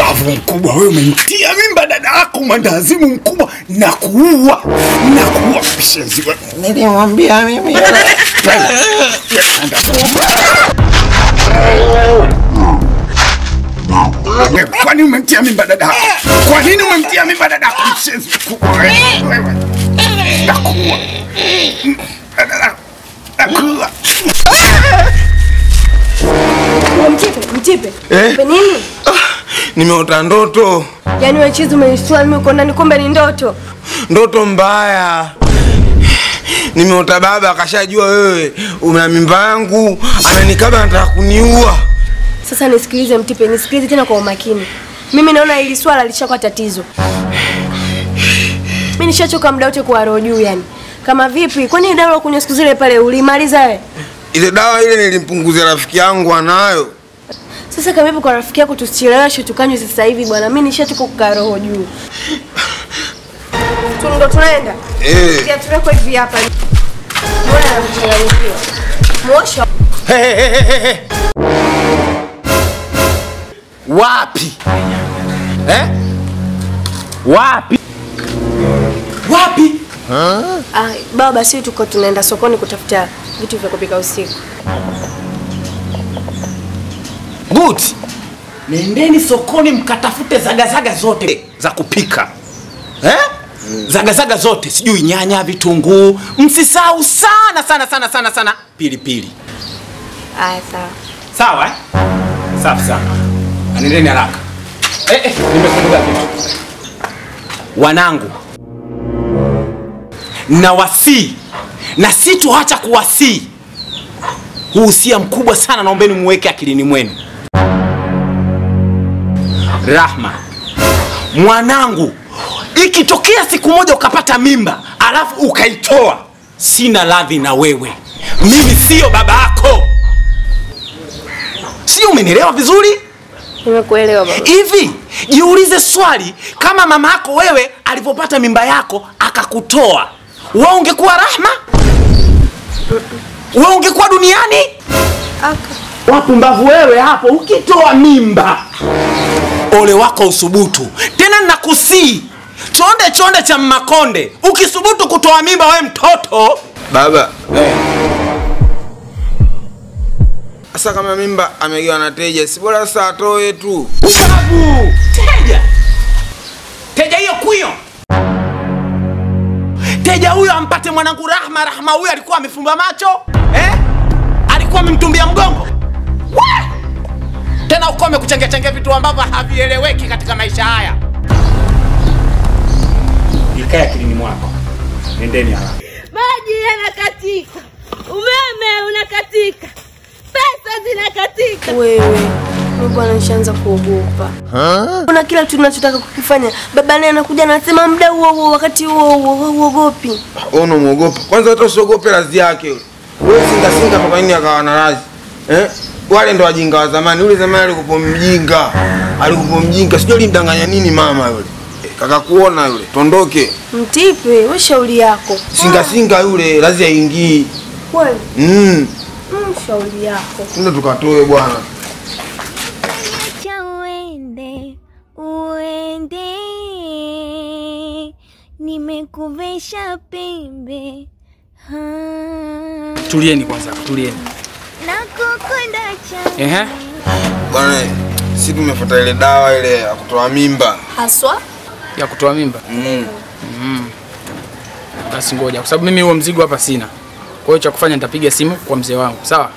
Pumbavu mkubwa wewe, umemtia mimba dada yako, mwandazimu mkubwa, na kuua na kuua mshenzi wewe. Nilimwambia mimi. Wewe, Kwa nini umemtia mimba dada yako? Kwa nini umemtia mimba dada yako, mshenzi mkubwa wewe? Wewe. Nakuua. Nakuua. Mtipe, mtipe. Eh? Mtipe nini? Nimeota ndoto, Yaani wewe chizi umenishtua mimi uko ndani kumbe ni ndoto. ndoto mbaya. Nimeota baba akashajua wewe una mimba yangu, amenikaba anataka kuniua. Sasa nisikilize Mtipe, nisikilize tena kwa umakini. Mimi naona hili swala lishakuwa tatizo. Mimi nishachoka muda wote kwa roho juu yani. Kama vipi? Kwani dawa ya kunywa siku zile pale ulimaliza wewe? Ile dawa ile nilimpunguzia rafiki yangu anayo. Sasa kama vipi kwa rafiki yako tusicheleweshe tukanywe sasa hivi bwana. Mimi nishachoka kukaa roho juu. Tu ndo tunaenda. Eh. Kia tuleko hivi hapa. Mbona anachanganyikiwa? Mwosha. Wapi? Eh? Wapi? Wapi? Ah, baba sisi tuko tunaenda sokoni kutafuta vitu vya kupika usiku. Good. Nendeni sokoni mkatafute zagazaga zote za kupika. Eh? Zagazaga zote, sijui nyanya, vitunguu. Msisahau sana sana sana sana sana pilipili. Aya sawa. Sawa eh? Safi sana. Na Nendeni haraka. Eh, eh, nimekumbuka kitu. Wanangu, na wasii na sitoacha kuwasii. Huu usia mkubwa sana, naombeni muweke akilini mwenu. Rahma, mwanangu, ikitokea siku moja ukapata mimba alafu ukaitoa, sina radhi na wewe. Mimi siyo baba yako. Sio, umenielewa vizuri? Nimekuelewa baba. Hivi jiulize swali, kama mama yako wewe alivyopata mimba yako akakutoa, wewe ungekuwa Rahma? Wewe ungekuwa duniani? Aka. Wapumbavu wewe hapo, ukitoa mimba ole wako usubutu. Tena nakusii chonde chonde cha Mmakonde, ukisubutu kutoa mimba wewe mtoto Baba. Sasa kama mimba amegewa na teja, si bora sasa atoe tu. Ubavu! Teja! Teja hiyo kuyo! Teja huyo ampate mwanangu Rahma. Rahma huyo alikuwa amefumba macho eh? Alikuwa amemtumbia mgongo We! Tena ukome kuchangia changia vitu ambavyo havieleweki katika maisha haya. Ikae akilini mwako, nendeni haraka. maji yanakatika, umeme unakatika, pesa zinakatika. Wewe. Mimi bwana nishaanza kuogopa. Kuna kila kitu tunachotaka kukifanya. Baba naye anakuja anasema muda huo huo wakati huo huo huogopi. Wewe unamwogopa. Kwanza hata usiogope radhi yake yule. Wewe singa singa kwa nini akawa na radhi? Eh? Wale ndo wajinga wa zamani. Yule zamani alikuwa mjinga. Alikuwa mjinga. Sijui alimdanganya nini mama yule. Eh, Kaka kuona yule. Tondoke. Mtipe, we shauri yako. Singa singa yule radhi haingii. Kweli? Mm. Mm, shauri yako. Ndio tukatoe bwana. Acha uende, uende, nimekuvesha pembe Ha, Tulieni kwanza, tulieni. nakukunda cha Ehe. Bwana, si tumefuata ile dawa ile ya kutoa mimba. Haswa? Ya kutoa mimba. Mm. Basi ngoja, kwa sababu mimi huo mzigo hapa sina. Kwa hiyo cha kufanya nitapiga simu kwa mzee wangu, sawa?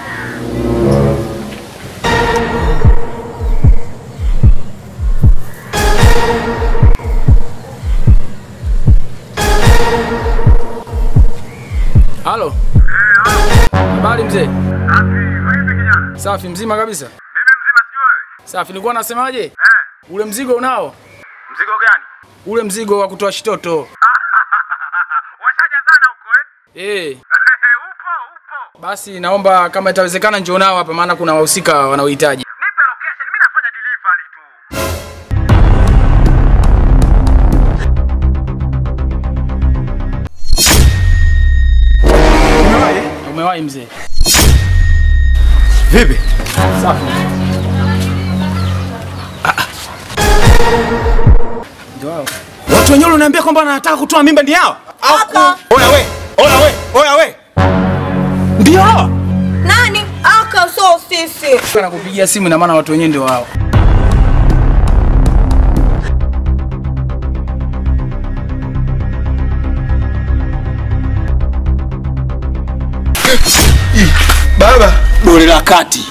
Halo. Habari mzee? Safi, mzima kabisa. Mimi mzima sijui wewe. Safi, nilikuwa nasemaje? Eh, Ule mzigo unao? mzigo gani? Ule mzigo wa kutoa shitoto. Washajazana huko eh? Eh, upo, upo. basi naomba kama itawezekana njoo nao hapa maana kuna wahusika wanaohitaji. Nipe location, mimi nafanya delivery tu. Umewahi mzee? Vipi? Safi. Watu wenyewe unaniambia kwamba wanataka kutoa mimba ni hao? Aka. Oya we, oya we, oya we. Ndio hawa. Nani? Aka so sisi. Anakupigia simu ina maana watu wenyewe ndio wao. Baba, Dole la kati.